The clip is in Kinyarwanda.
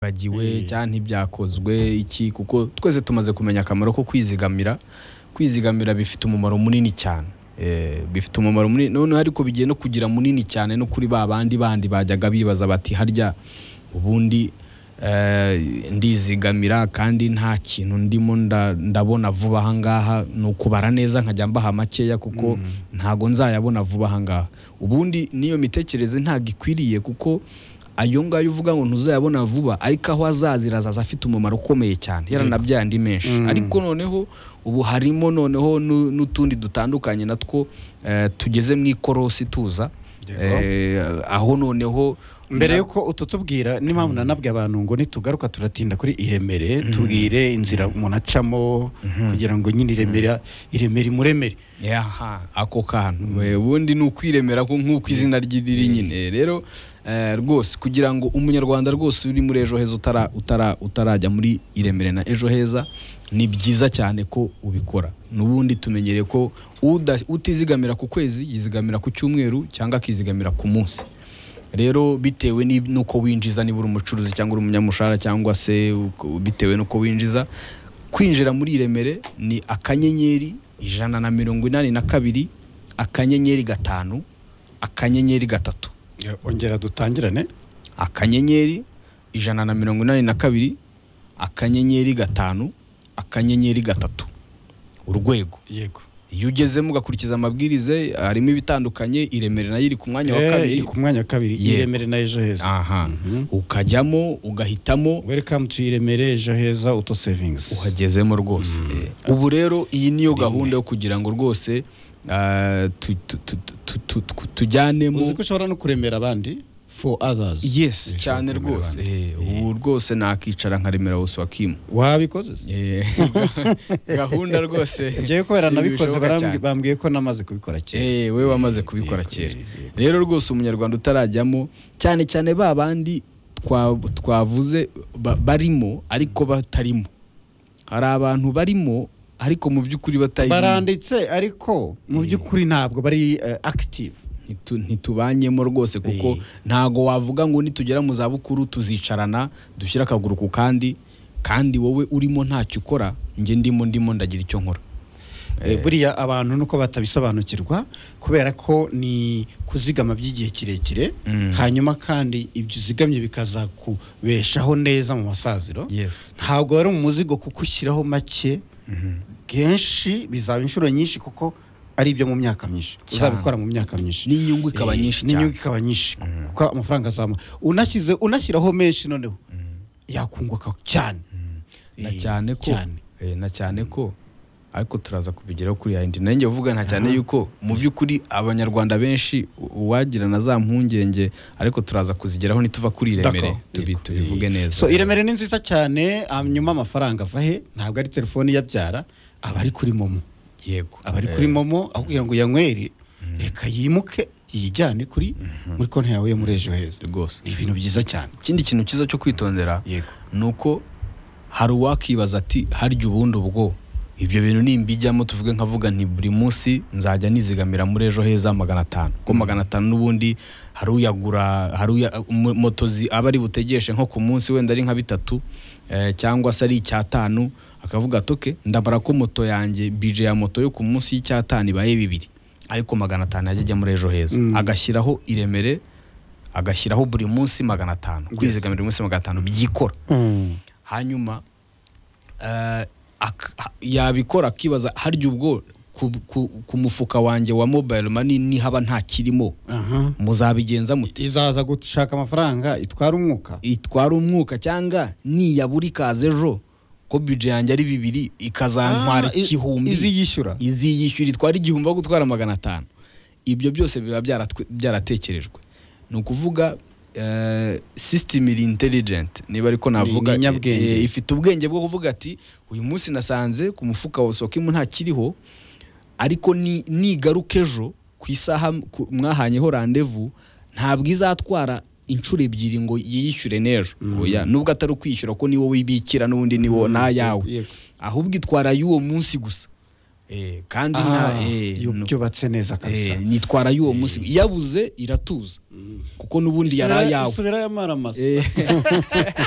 Eh. bagiwe cyangwa ntibyakozwe iki kuko twese tumaze kumenya akamaro ko kwizigamira kwizigamira bifite umumaro munini cyane Eh, bifite umumaro munini noneho ariko bigiye no kugira munini cyane no kuri ba bandi bandi bajyaga bibaza bati harya ubundi eh, ndizigamira kandi nta kintu ndimo nda- ndabona vuba ahangaha ni ukubara neza nkajya mbaha makeya kuko ntago nzayabona vuba ahangaha ubundi n'iyo mitekerereze ntabwo ikwiriye kuko ayo ngayo uvuga ngo ntuzayabona vuba ariko aho azazira azaza afite umumaro ukomeye cyane yaranabyaye andi menshi ariko noneho ubu harimo noneho nu- n'utundi dutandukanye natwo eh, tugeze mu ikorosi tuza Yego. Eh, aho noneho mbere yuko ututubwira niyo mpamvu nanabwiye abantu ngo nitugaruka turatinda kuri iremere tubwire inzira umuntu acamo kugira ngo nyine iremera iremere imuremere yaha ako kantu Eh, ubundi ni ukwiremera ko nk'uko izina rye riri nyine rero eh, rwose kugira ngo umunyarwanda rwose uri muri ejo heza utara utara utarajya muri iremere na ejo heza ni byiza cyane ko ubikora n'ubundi tumenyereye ko uda- utizigamira ku kwezi yizigamira ku cyumweru cyangwa akizigamira ku munsi rero bitewe ni- n'uko winjiza niba uri umucuruzi cyangwa uri umunyamushahara cyangwa se uko- bitewe n'uko winjiza kwinjira muri iremere ni akanyenyeri ijana na mirongo inani na kabiri akanyenyeri gatanu akanyenyeri gatatu ongera dutangirane akanyenyeri ijana na mirongo inani na kabiri akanyenyeri gatanu akanyenyeri gatatu urwego yego iyo ugezemo ugakurikiza amabwiriza harimo ibitandukanye iremere nayo iri ku mwanya wa Eh, kabiri iri ku mwanya wa kabiri Yego. iremere na ejo heza aha ukajyamo ugahitamo welcome to iremere ejo heza auto savings uhagezemo rwose Eh, ubu rero iyi niyo gahunda yo kugira ngo rwose ah, tu- tu- tu- tu- tu- tu- uzi tujyanemo ko ushobora no kuremera abandi for others yes Ushobora cyane kuremera rwose abandi. Eh, ubu rwose nakicara nkaremera wose wakimu wabikoze se? Eh, gahunda rwose ngewe kubera nabikoze ntibishoboka barambwi- cyane. bambwiye ko namaze kubikora kera Eh, we wamaze kubikora yego, kera yego. rero rwose umunyarwanda utarajyamo cyane cyane ba bandi twa- twavuze ba- barimo ariko batarimo hari abantu barimo ariko mu by'ukuri batari baranditse ariko mu by'ukuri ntabwo bari eh, active Ntitu- ntitubanyemo rwose kuko Eh. ntago wavuga ngo nitugera mu zabukuru tuzicarana dushyire akaguru ku kandi kandi wowe urimo ntacyo ukora njye ndimo ndimo ndagira icyo nkora Eh, buriya abantu nuko batabisobanukirwa kubera ko ni kuzigama by'igihe kirekire Mm. hanyuma kandi ibyo uzigamye bikazakubeshaho neza mu masaziro yes ntabwo wari umuzigo kuko ushyiraho make kenshi bizaba inshuro nyinshi kuko ari ibyo mu myaka myinshi Cyane. uzabikora mu myaka myinshi n'inyungu ikaba Eh, nyinshi n'inyungu cyane ikaba nyinshi kuko amafaranga azama unashyize unashyiraho menshi noneho yakunguka cyane na Eh, cyane ko cyane. eh, na cyane ko ariko turaza kubigeraho kuri ya yindi nanjye uvuga nta cyane yuko mu by'ukuri abanyarwanda benshi u- uwagira na za mpungenge ariko turaza kuzigeraho nituva kuri iremere D'accord, tubi- yego. tubivuge Eh, neza so iremere ni nziza cyane hanyuma amafaranga ava he ntabwo ari telefoni iyabyara aba ari kuri momo yego aba ari Eh, kuri momo aho kugira ngo yanywere reka yimuke yijyane kuri muri konti yawe yo muri ejo heza rwose ni ibintu byiza cyane ikindi kintu cyiza cyo kwitondera yego ni uko hari uwakibaza ati harya ubundi ubwo ibyo bintu nimbijyamo tuvuge nkavuga nti buri munsi nzajya nizigamira muri ejo heza magana atanu kuko magana atanu n'ubundi hari uyagura hari uya- mo- moto zi- aba ari butegeshe nko ku munsi wenda ari nka bitatu eh, cyangwa se ari icyatanu akavuga ati "Okay, ndabara ko moto yanjye bije ya moto yo ku munsi y'icyatanu ibaye bibiri ariko magana atanu yajya ajya muri ejo heza Mm. agashyiraho iremere agashyiraho buri munsi magana atanu kwizigamira buri munsi magana atanu byikora hanyuma eh, ak- ha- yabikora akibaza harya ubwo ku, ku, ku mufuka wanjye wa mobile money nihaba nta kirimo Aha. muzabigenza mute izaza gushaka amafaranga itwara umwuka itwara umwuka cyangwa niyabura ikaza ejo ko bije yanjye ari bibiri ikazantwara Ah, i- igihumbi izi yishyura izi yishyura itwara igihumbi aho gutwara magana atanu ibyo byose biba byaratwe- byaratekerejwe ni ukuvuga eh, system iri intelligent niba ariko navuga ni nyabwenge. eh, ifite ubwenge bwo kuvuga ati uyu munsi nasanze ku mufuka wa sokimu ntakiriho ariko ni- nigaruka ejo ku isaha m- ku- mwahanyeho randevu ntabwo izatwara inshuro ebyiri ngo yiyishyure n'ejo oya nubwo atari ukwishyura ko niwo wibikira n'ubundi niwo nayawe Yego. ahubwo itwara y'uwo munsi gusa Eh, kandi Ah, nta eh, yo- no- byubatse neza kabisa eh, nitwara y'uwo munsi yabuze iratuza kuko n'ubundi yari Isubira- ayawe isubirayo amaramasa Eh,